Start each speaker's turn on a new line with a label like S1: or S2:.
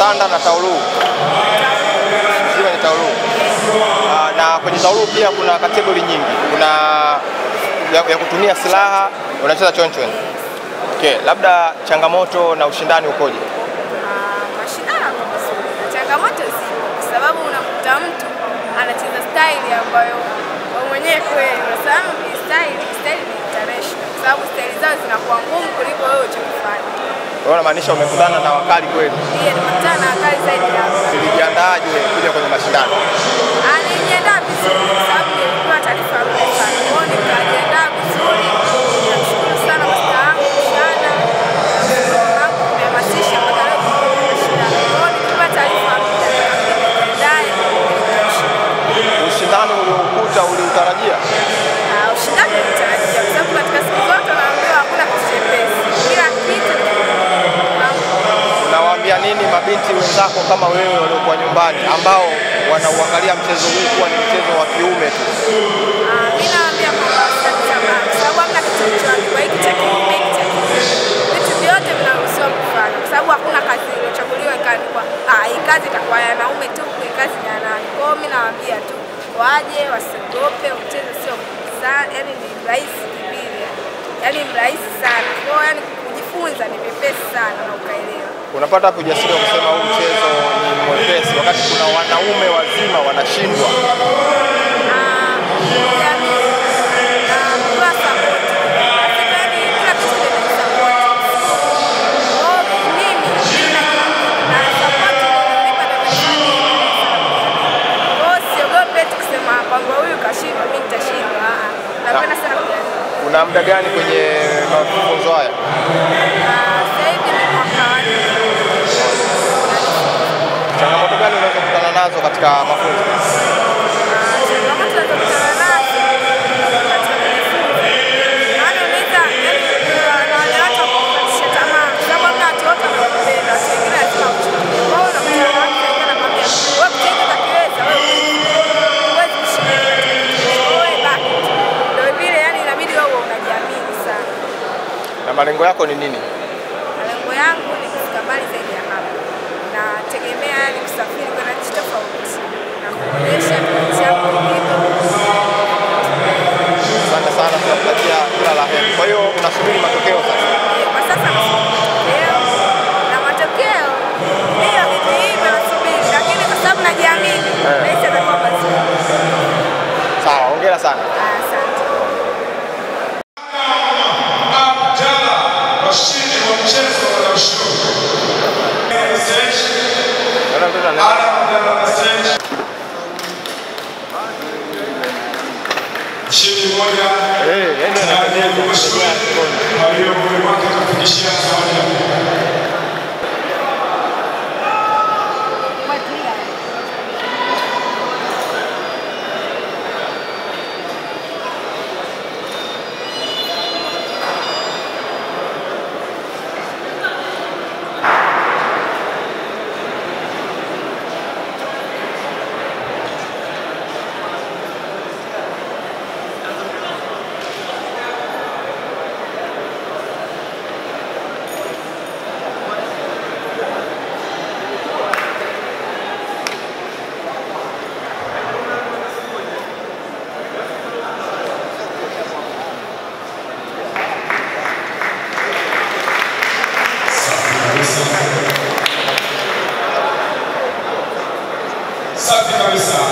S1: sanda na taulu. Zima ni taulu. Ah, na kwenye taulu pia kuna kategori nyingi. Kuna ya, ya kutumia silaha, unacheza chonchwen. Okay, labda changamoto na ushindani ukoje?
S2: Ah, mashindano yako vizuri na changamoto zipo, kwa sababu unakuta mtu anacheza staili ambayo wewe mwenyewe kweli unasema ni staili, staili ni international, kwa sababu staili zao zinakuwa ngumu kuliko wewe uchokifanya.
S1: Wewe unamaanisha umekutana na wakali kweli?
S2: Ndiyo nimekutana na wakali zaidi hapa.
S1: Ulijiandaaje kuja kwenye mashindano?
S2: Ah, nilijiandaa vizuri kwa sababu nilikuwa taarifa muda sana, kwa hiyo nikajiandaa vizuri. Namshukuru sana masta wangu Shana, namshukuru wangu kuhamasisha mpaka leo tuko kwenye mashindano. Kwa hiyo nikipa taarifa muda nikajiandae nitashinda.
S1: Ushindani uliokuta uliutarajia?
S2: Ah, ushindani ulitarajia kwa sababu katika siku zote unaambiwa hakuna kitu chepesi, kila kitu ni
S1: Unawaambia nini mabinti wenzako kama wewe waliokuwa nyumbani ambao wanauangalia mchezo huu kuwa ni mchezo wa kiume tu?
S2: Ah, mi nawaambia kwamba wasikate tamaa kwa sababu hamna kitu kilichoandikwa hiki cha kiume, hiki cha kike. Vitu vyote vinaruhusiwa kufanya kwa sababu hakuna kazi iliyochaguliwa ikaandikwa ah, hii kazi itakuwa ya wanaume tu, hii kazi ni ya wanawake. Kwa hiyo mi nawaambia tu waje, wasiogope, mchezo sio sana, yani ni rahisi kivile, yani ni rahisi sana. Kwa hiyo yani kujifunza ni vyepesi sana na ukaelewa.
S1: Unapata hapo ujasiri wa kusema huu mchezo ni mwepesi, wakati kuna wanaume wazima wanashindwa.
S2: Ah, yani, ah, kuwa support. Nasema yani kila kitu kinahitaji support. Kwa hiyo mimi, mimi na support inanipa darasani Kwa hiyo siogopi eti kusema kwamba huyu kashindwa, mimi nitashindwa. Ah, ah. Napenda sana kujaribu.
S1: Una muda gani kwenye mafunzo haya?
S2: Ah, sasa hivi ni mwaka wa nne.
S1: Changamoto gani unaweza kukutana nazo katika mafunzo?
S2: Ah, changamoto nazokutana nazo katika kujifunza. Maana unaweza yani kuna wale watu wakukatisha tamaa kwa sababu hamna watu wote wanakupenda, watu wengine lazima wakuchukie. Kwa hiyo unakutana na watu wengine wanakwambia, wewe mchezo utakiweza, wewe huwezi kushinda kila kitu. Kwa hiyo wewe baki tu. Ndio vile yani inabidi wewe unajiamini sana.
S1: Na malengo yako ni nini?
S2: Malengo yangu ni kufika mbali zaidi ya hapa. Nategemea yani kusafiri kwenda nchi tofauti na kuonyesha kipaji changu kilivyo.
S1: Asante sana, tunakutakia kila la heri. Kwa hiyo unasubiri matokeo sasa?
S2: Kwa sasa nasubiri matokeo na matokeo ndiyo hivi hivi nasubiri, lakini kwa sababu najiamini
S1: Eh.
S2: nahisi atakuwa mazuri.
S1: Sawa, hongera sana.
S2: Asante.
S3: Abdalla, washindi wa mchezo wa ushuru. Stage,
S1: Naona mtoto ana-
S3: Ala Abdalla stage. Mshindi mmoja
S1: Eh, yaani anapendeza.
S3: aliyokuwa wake kufikishia zawadi ya Safi kabisa.